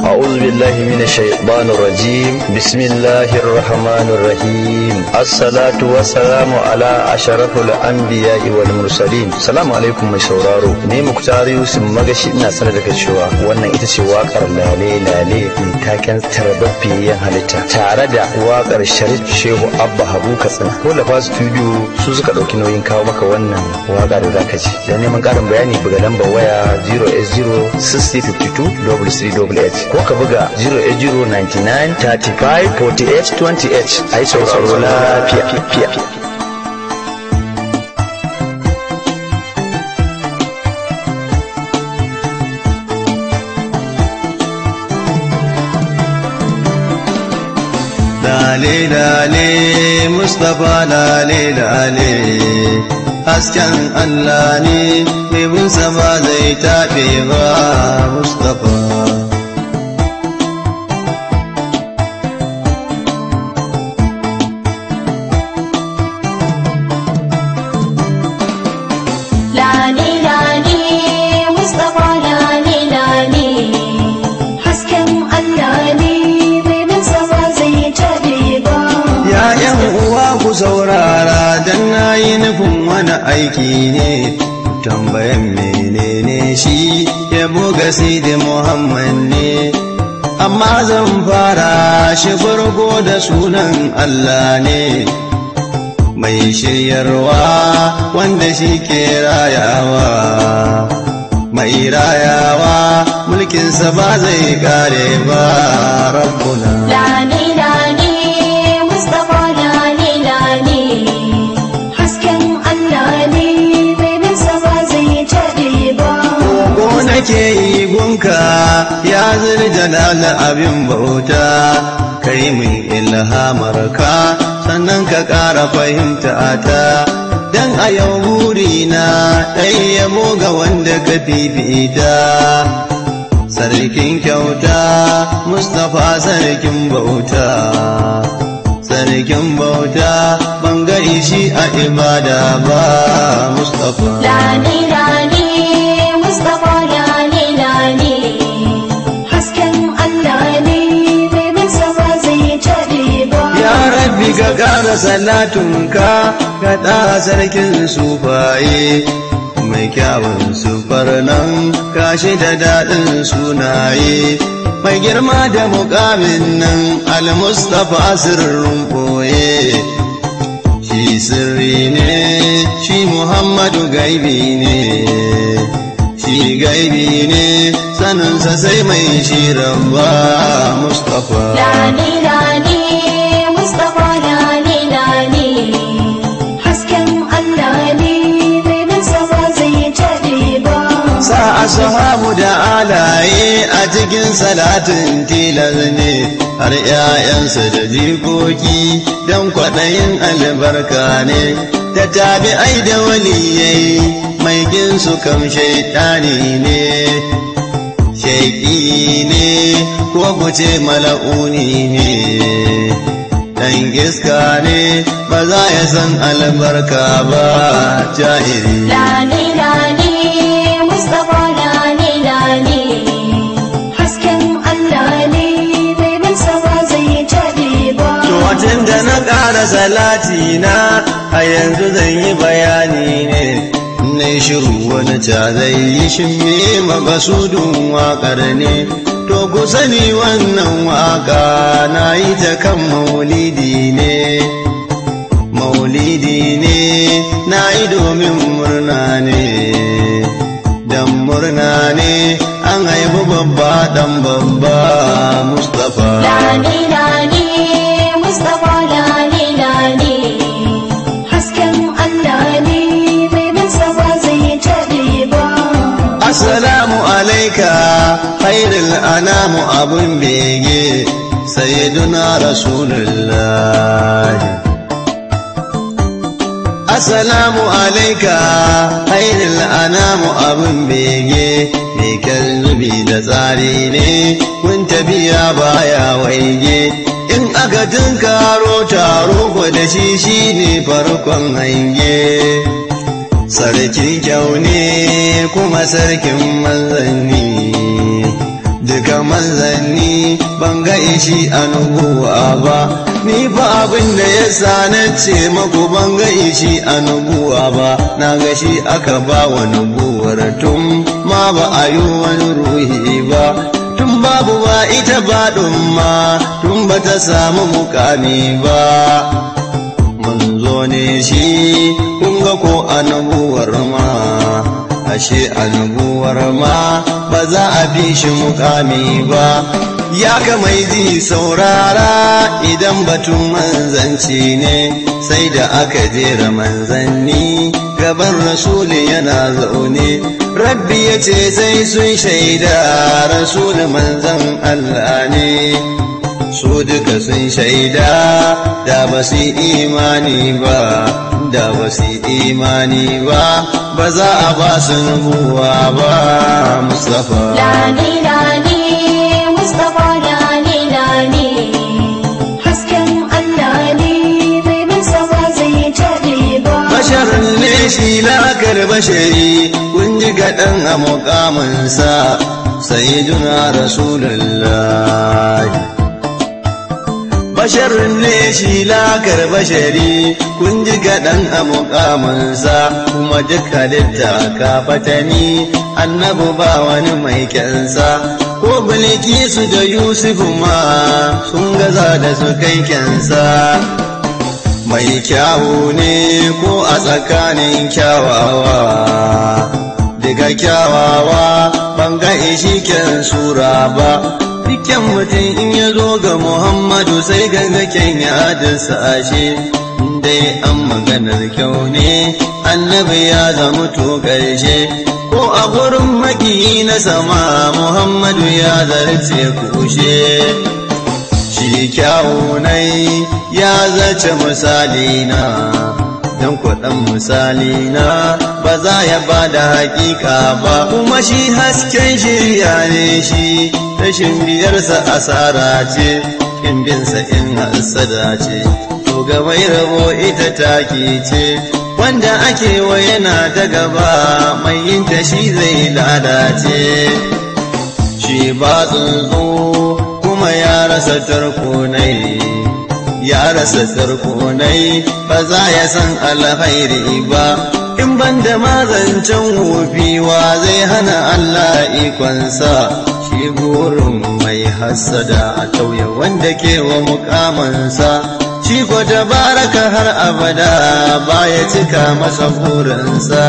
أعوذ بالله من الشيطان الرجيم بسم الله الرحمن الرحيم الصلاة والسلام على أشرف الأنبياء والمرسلين السلام عليكم mai sauraro ne muktar yusuf magashi ina sanar da cewa wannan ita ce wakar lale lale mai taken tarbabbiyan halitta tare da wakar sharif shehu abba habu katsina ko da studio su suka ɗauki nauyin kawo maka wannan waka da zaka ji don neman ƙarin bayani buga lambar waya 0s0 6052 3388 ko ka buga 08099 35 48 28 a yi sauraro lafiya. Lale lale Mustapha lale lale hasken Allah ne mai bin sama zai taɓe ba Mustapha. Lale lale Mustapha lale lale hasken Allah ne bai bin sama zai tabe ba. Ya ‘yan uwa ku saurara don na yi nufin wani aiki ne, tambayan menene shi ya buga Sidi Muhammad ne. Amma zan fara shi farko da sunan Allah ne, mai shiryarwa wanda shi ke rayawa. Mai rayawa mulkinsa ba zai kare ba rabbuna. Lale lale Mustapha lale lale hasken Allah ne bai bin sama zai tabe ba. Ko nake yi gunka ya jalal abin bauta kai min ilhamar ka sannan ka ƙara fahimta ta dan a yau burina ɗai yabo ga wanda ka fifita sarkin kyauta mustapha sarkin bauta sarkin bauta ban ga ishi a ibada ba mustapha Lale lale Mustapha lale lale hasken Allah ne bai bin sama zai tabe ba. Ya rabbi ka ƙara salatunka ka ɗa sarkin sufaye mai kyawun sufar nan kashi da daɗin sunaye mai girma da muƙamin nan al-mustapha sirrin ɓoye shi sirri ne shi muhammadu gaibi ne shi gaibi ne saninsa sai mai shi rabba mustapha Lale lale Mustapha lale lale hasken Allah ne bai bin sama zai tabe ba. sa ashabu da alaye a cikin salatin tilas ne har ‘ya'yansa da jikoki don kwaɗayin albarka ne da tabi'ai da waliyai mai ginsu kam shaitani ne shaiki ne ko kuce mala'uni ne ɗan iska ne ba za ya san albarka ba jahiri Lale lale Mustapha lale lale hasken Allah ne bai bin sama zai tabe ba. Tun da na ƙara salati na a yanzu zan yi bayani ne, na shiru wani ca zai yi shimme makasudin waƙar ne. To ku sani wannan waƙa na yi ta kan maulidi ne. Maulidi ne na yi domin murna ne. Dan murna ne an haifi babba ɗan babba Mustapha. Lale lale Mustapha lale lale hasken Allah ne bai bin sama zai tabe ba. Assalamu alaika khairul anamu abun bege sayyiduna rasulullah Assalamu alaika khairul anamu abun bege mai kalbi da tsari ne kun tafiya baya waige in aka tunkaro taro ko da shi shine farkon hange sarkin kyau ne kuma sarkin manzanni dukan manzanni ban ga ishi a nubuwa ba ni fa abin da ya sa na ce maku ban ga ishi a nubuwa ba na ga shi aka ba wa nubuwar tun ma ba a yi wani ruhi ba tun babu ba ita ba ma tun ba ta samu mukami ba manzo ne shi kun ga ko annabuwar ma ashe annabuwar ma ba za a bi shi mukami ba ya kamai ji saurara idan batun manzanci ne sai da aka jera manzanni gaban rasuli yana zaune rabbi ya ce sai sun shaida rasuli manzan Allah ne su duka sun shaida da ba su imani ba da ba su imani ba ba za a ba su nubuwa ba Mustapha. Lani lani Mustapha lani lani hasken Allah ne bai bisa ba zai taɓe ba. Basharin ne shi lakar bashari kun ji gaɗan a muƙaminsa sayyiduna Rasulullahi. basharin ne shi lakar bashari kun ji gaɗan a muƙaminsa kuma duk halitta ka fatani annabu ba wani mai kyansa ko bilkisu da yusufu ma sun gaza da su kai kyansa mai kyawu ne ko a tsakanin kyawawa daga kyawawa ban ga ishi kyan sura ba dukkan mutum in ya zo ga Muhammadu sai ganga kyan ya adinsa ashe dai an maganar kyau ne annabi ya zama to ƙarshe ko a gurin makiyi na sama Muhammadu ya zarce kushe shi kyawunai ya zace misali na don kwaɗan misali na ba za ya ba da hakika ba kuma shi hasken shirya ne shi rashin biyarsa asara ce in binsa in hasada ce to ga mai rabo ita taki ce wanda ake wa yana da gaba mai yinta shi zai lalace shi ba tsuntsu kuma ya rasa tarkonai ya rasa tarkonai ba za ya san alkhairi ba in ban da mazancen wofiwa zai hana Allah ikonsa shi burin mai hassada a tauye wanda ke wa mukamansa shi ko tabaraka har abada baya cika masa burinsa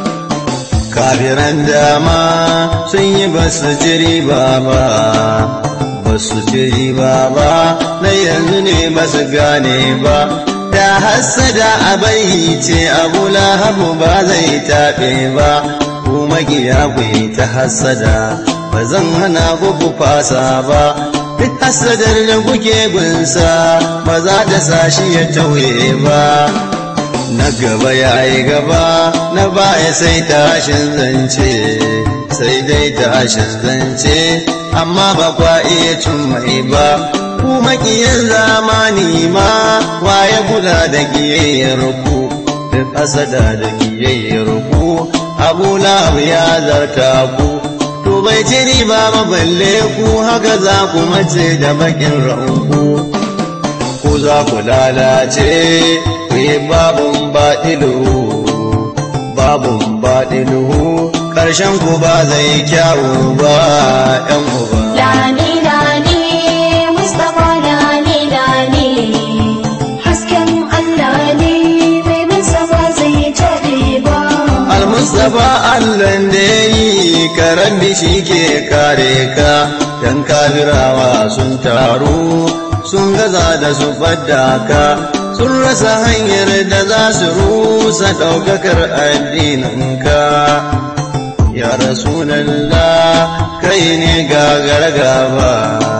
kafiran dama sun yi basu jiri ba ba basu jiri ba ba na yanzu ne basu gane ba da hassada a bai ce abu lahabu ba zai taɓe ba ku magiya ku yi ta hassada ba zan hana ku fasa ba duk hassadar da kuke gunsa ba za ta sa shi ya tauye ba na gaba ya yi gaba na baya sai tashin zance sai dai tashin zance amma ba kwa iya cin mai ba ku makiyin zamani ma waye kula da kiyayyar ku duk asada da kiyayyar ku abu lahab ya zarta ku to bai ci riba ba balle ku haka za ku mace da bakin ra'unku ku za ku lalace ku yi babun baɗilu babun baɗilu ƙarshen ku ba zai kyawu ba ‘yan uba. Lani lani Mustapha lani lani hasken Allah ne bai bisa ba zai taɓe ba. Al-Mustapha Allah da ya yi karan shi ke kare ka, ‘yan kafirawa sun taru sun gaza da su fadda ka, sun rasa hanyar da za su rusa ɗaukakar addininka. Ya Rasulallah kai ne gagar gaba,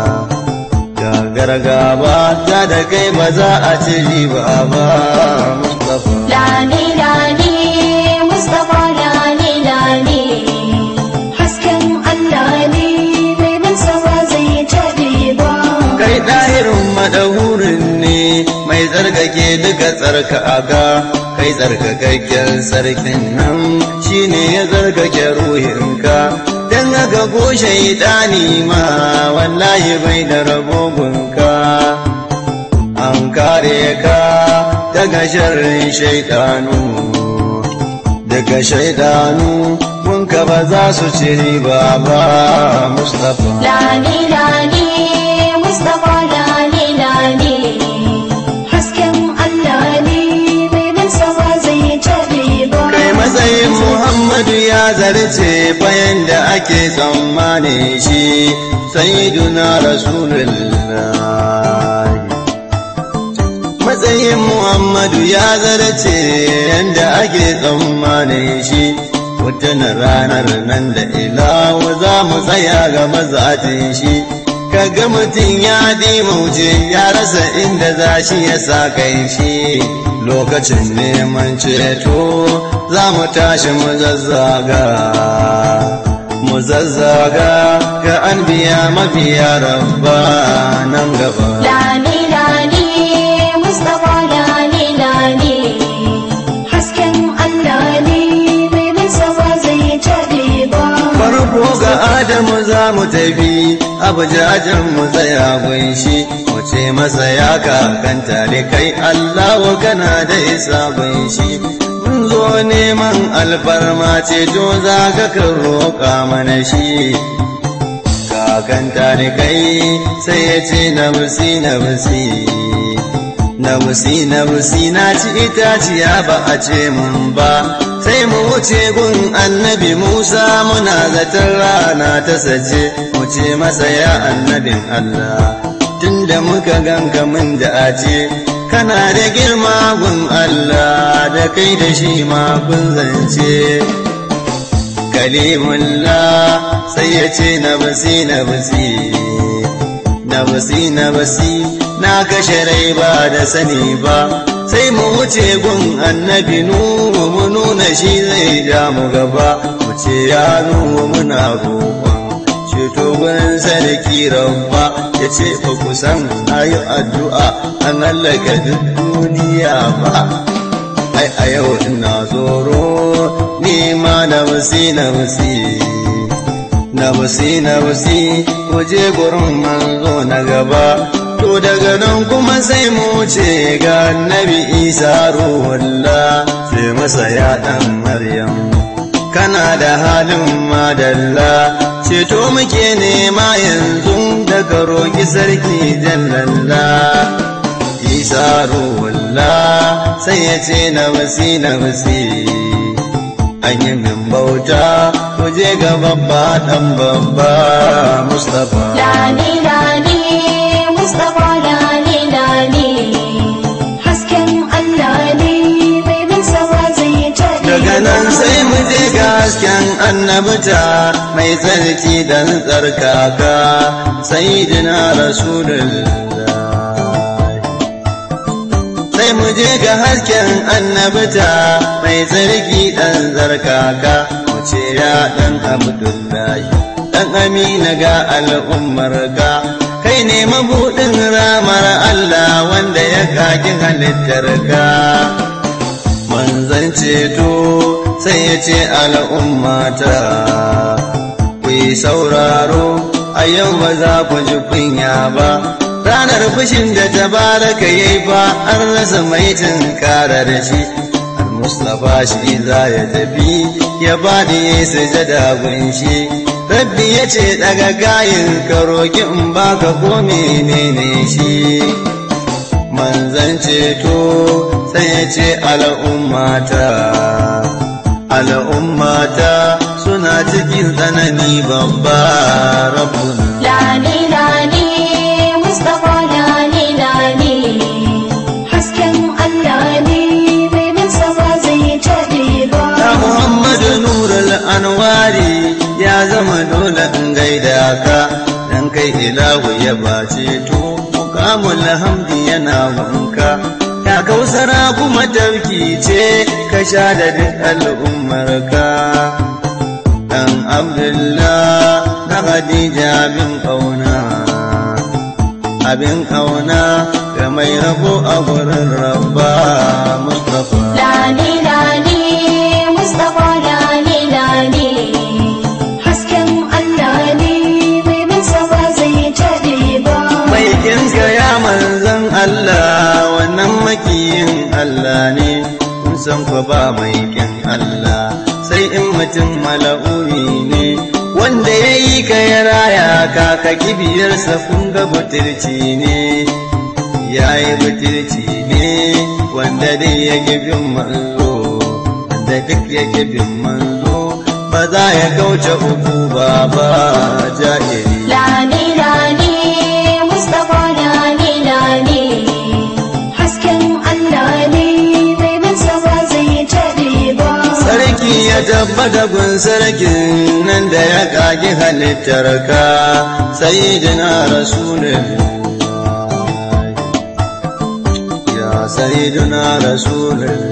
gagar gaba ta da kai ba za a ci riba ba, Mustapha. Lani lani Mustapha lani lani hasken Allah ne bai bisa ba zai taɓe ba. kai ɗahirin madahurin ne mai tsarkake duka tsarka aga kai tsarkakakken sarkin nan shine ya tsarkake ruhinka dan daga ko shaidani ma wallahi bai da rabogunka an kare ka daga sharrin shaidanu daga shaidanu gunka ba za su ci riba ba mustapha Lale lale Mustapha lale lale hasken Allah ne mai nasa ba zai taɓe ba. kai matsayin muhammadu ya zarce bayan da ake tsammani shi sayyiduna rasulullah matsayin muhammadu ya zarce yadda ake tsammani shi watan ranar nan da ilawa za mu tsaya ga mazatin shi kaga mutum ya dimauce ya rasa inda za shi ya sa kai shi lokacin neman ceto za mu tashi mu zazzaga mu zazzaga ga an biya mafiya rabba nan gaba Lale lale Mustapha lale lale hasken Allah ne mai nasa ba zai taɓe ba. farko ga adamu za mu tafi abujajen mu tsaya gunshi mu ce masa ya kakanta da kai allahu kana da isa gunshi mun zo neman alfarma ce to za ka kan roƙa mana shi kakanta da kai sai ya ce na busi na busi na busi na busi na ci itaciya ba a ce mun ba sai mu wuce gun annabi musa muna zaton rana ta sace mu ce masa ya annabin allah tunda muka ganka mun da a ce kana da girma gun allah da kai da shi ma kun zance kalimullah sai ya ce na basi na basi na basi na basi na kashe rai ba da sani ba sai mu wuce gun annabi nuhu mu nuna shi zai ja mu gaba mu ce ya nuhu muna roƙon ceto gurin sarki rabba ya ce ba ku san ayi addu'a an hallaka duk duniya ba ai a yau ina tsoro ni ma na basi na basi na basi na basi waje gurin manzo na gaba to daga nan kuma sai mu ce ga annabi isa ruhullah sai masa ya dan maryam kana da halin madalla ceto muke nema yanzu daga roƙi sarki jallalla isa ruhullah sai ya ce na basi na basi an yi min bauta ku je ga babba dan babba mustapha Lale lale Mustapha lale lale hasken Allah ne mai nasa ba zai taɓe daga nan ba. sai mu je ga hasken annabta mai tsarki dan tsarkaka sayyidina rasulullah sai mu je ga hasken annabta mai tsarki dan tsarkaka mu ce ya dan abdullahi dan amina ga al'ummar ka kai ne mabudin ramar Allah wanda ya kaki halittar ka manzan ceto sai ya ce al'ummata ku yi sauraro a yau ba za ku ji kunya ba ranar fushin da ta baraka ya yi fa an rasa mai tunkara da shi al-mustapha shi za ya tafi ya bani ya yi sujada gunshi rabbi ya ce daga gayin ka roki in baka ko menene shi manzan ceto sai ya ce al'ummata al'ummata suna cikin tsanani babba rabbun Lale lale Mustapha lale lale hasken Allah ne mai nasa ba zai taɓe ba. ya muhammadu nurul anwari ya zama dole in gaida ka dan kai ilahu ya bace to mukamul hamdi yana wanka ya kausara kuma tauki ce ka sha da duk al'ummarka dan abdullah na khadija bin kauna abin kauna ga mai rabo a gurin rabba mustafa Lale lale Mustapha lale lale hasken Allah fa ba mai kin Allah sai in mutum mala'uni ne wanda ya yi ka ya raya ka ka kibiyarsa kun ga butirci ne ya yi butirci ne wanda dai ya bin manzo wanda duk ya bin manzo ba za ya kauce uku ba ba jahili Lani lani Mustapha lani lani hasken Allah ne mai bin sa ba zai taɓe ba. Sarki ya tabbata gun sarkin nan da ya kagi halittar ka sayyidina rasulun ya sayyidina rasulun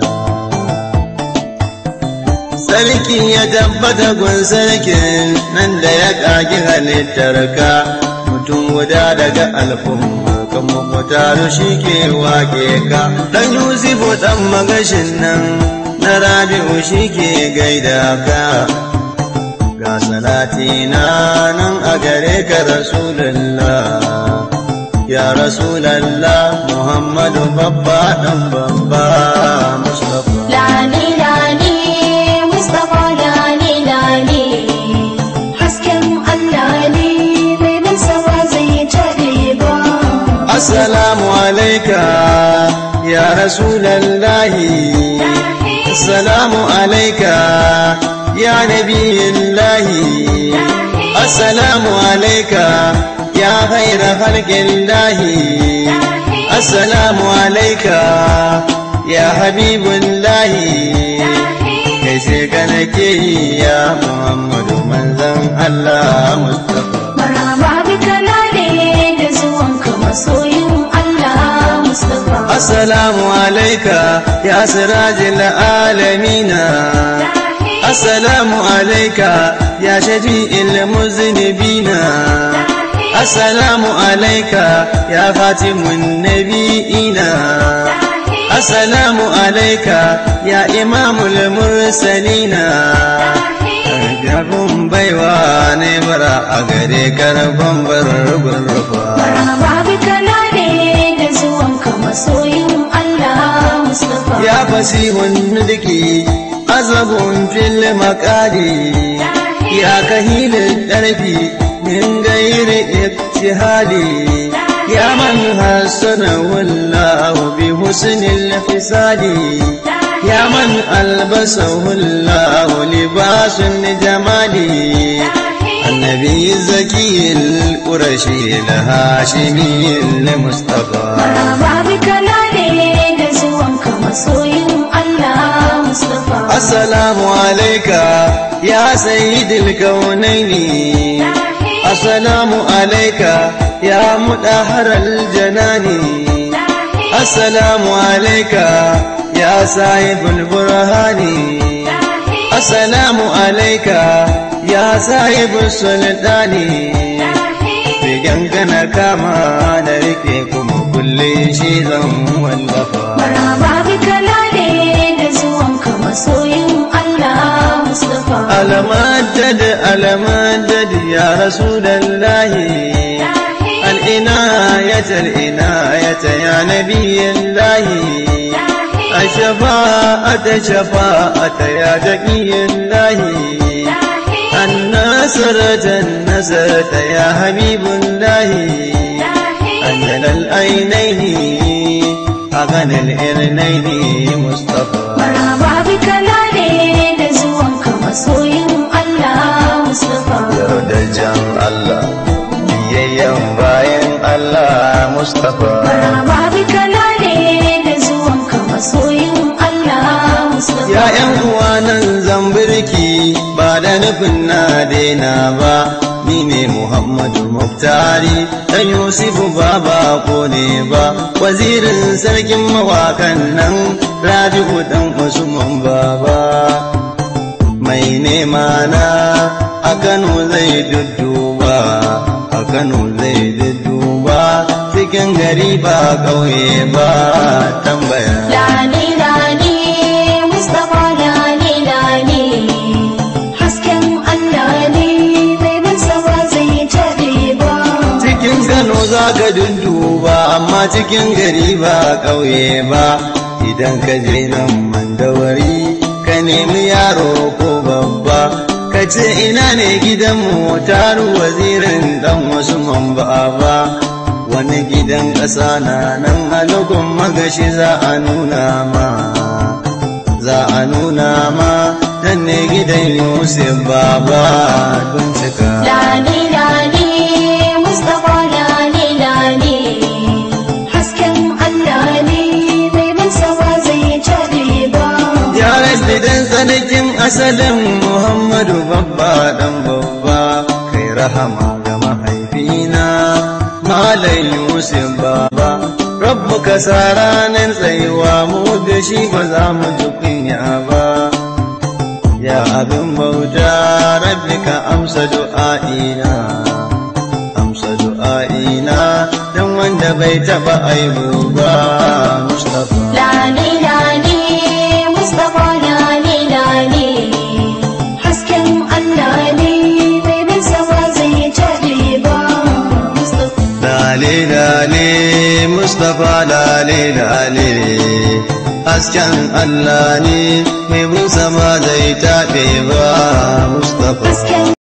Sarki ya tabbata gun sarkin nan da ya kagi halittar ka mutum guda daga alfumma kan mutaru shi ke wake ka dan Yusufu dan magashin nan na rabi'u shi ke gaida ka ga salati na nan a gare ka rasulullah ya rasulallah muhammadu babba dan babba mustafa Lani lani Mustapha lani lani hasken Allah ne mai bin sa ba zai taɓe ba. assalamu alaika ya rasulallahi assalamu alaika ya nabiyillahi assalamu alaika ya khaira khalqillahi assalamu alaika ya habibullahi kai sai ka nake yi ya muhammadu manzon allah mustafa Maraba bika lale da zuwanka masoyin Allah Mustapha. Assalamu alaika ya sirajil alamina Assalamu alaika ya shafi'il muznibina Assalamu alaika ya fatimun nabi'ina Assalamu alaika ya imamul mursalina Jabin baiwa ne bara a gare karfan barbar rufa Maraba bika lale da zuwanka masoyin Allah Mustapha. يا فسيح الندك عزب في المقادي يا كهيل الدرب من غير اجتهاد يا من حسنه الله بحسن الحساد يا من ألبسه الله لباس الجمال النبي الزكي القرشي الهاشمي المصطفى Maraba bika lale da zuwanka masoyin Allah Mustapha. السلام عليك يا سيد الكونين السلام عليك يا مدهر الجنان السلام عليك يا صاحب البرهان السلام عليك يا صاحب السلطان Bigangana kama da rike kuma kulle shi zan wallafa. Maraba bika lale da zuwanka masoyin Allah Mustapha. المدد المدد يا رسول الله العناية العناية يا نبي الله الشفاعة شفاعة يا تقي الله النصرة النصرة يا حبيب الله أنزل العينين أغنى الإرنين مصطفى Maraba bika lale da zuwanka masoyin Allah Mustapha. yardajen Allah biyayyen bayan Allah Mustapha Maraba bika lale da zuwanka masoyin Allah Mustapha. Ya ‘yan uwa nan zambirki ba da nufin na daina ba, ni ne Muhammadu Muftari, ɗan Yusufu ba bako ne ba, wazirin sarkin mawakan nan Rabi'u ɗan Usman baba. Mai nema na a Kano zai dudduba, a Kano zai dudduba, cikin gari ba ƙauye ba tambaya. Lani lani Mustapha lani lani hasken Allah ne mai bin sa ba zai taɓe ba. cikin Kano za ka dunduba amma cikin gari ba ƙauye ba idan ka je nan mandawari ka nemi yaro ko babba ka ce ina ne gidanmu taru wazirin dan wasu mamba wani gidan ƙasa na nan halukun magashi za a nuna ma za a nuna ma nan ne gidan yusuf baba don cika Lale lale Mustapha lale lale hasken Allah ne mai bin sawa zai cabe ba. Ya rabbi dan tsanakin asalin Muhammadu babba dan babba kai rahama ga mahaifina Malam Yusuf baba Rabbu ka sa ranar tsayuwa mu da shi ba za mu ji kunya ba Ya abin bauta rabbi ka amsa du'a'ina amsa du'a'ina dan wanda bai taba aibu ba Mustafa Lale lale Mustapha lale lale hasken Allah ne mai bin sawa zai cabe ba. Mustapha Lale lale Mustapha lale lale Hasken Allah ne mai bin sama zai taɓe ba Mustapha hasken